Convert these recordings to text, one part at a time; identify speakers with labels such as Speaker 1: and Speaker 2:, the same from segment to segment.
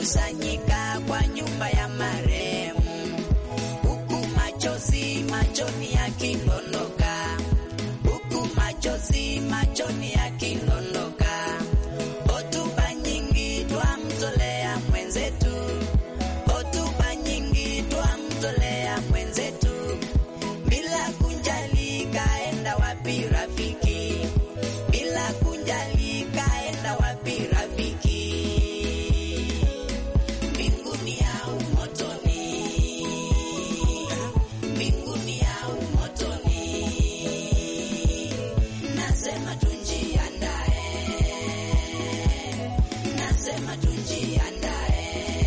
Speaker 1: wamekusanyika kwa nyumba ya marehemu, huku machozi machoni yakidondoka, huku machozi machoni yakidondoka. Hotuba nyingi twamtolea mwenzetu, hotuba nyingi twamtolea mwenzetu, bila kunjali kaenda wapi rafiki, bila kunjali kaenda wapi rafiki, mbinguni au motoni, mbinguni au motoni, nasema tunjiandae, nasema tunjiandae.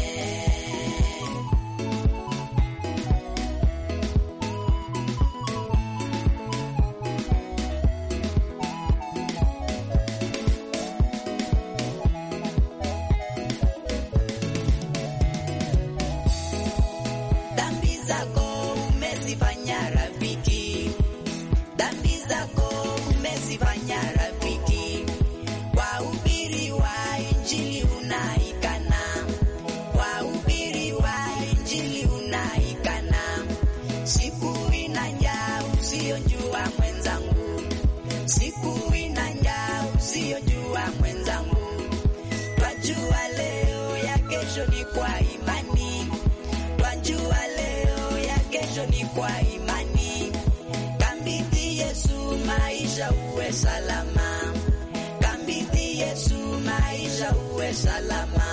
Speaker 1: Dhambi zako umezifanya rafiki, dhambi zako umezifanya rafiki. Wahubiri wa Injili unaikana, wahubiri wa Injili unaikana. Siku inaja usiyojua mwenzangu, siku inaja usiyojua mwenzangu. Twajua leo ya kesho ni kwa imani Twajua leo ya kesho ni kwa imani. Kambidhi Yesu maisha uwe salama, kambidhi Yesu maisha uwe salama,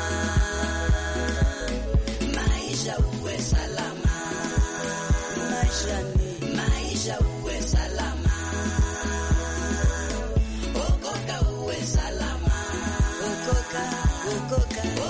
Speaker 1: maisha uwe salama, maisha ni maisha uwe salama, okoka uwe salama, okoka, okoka,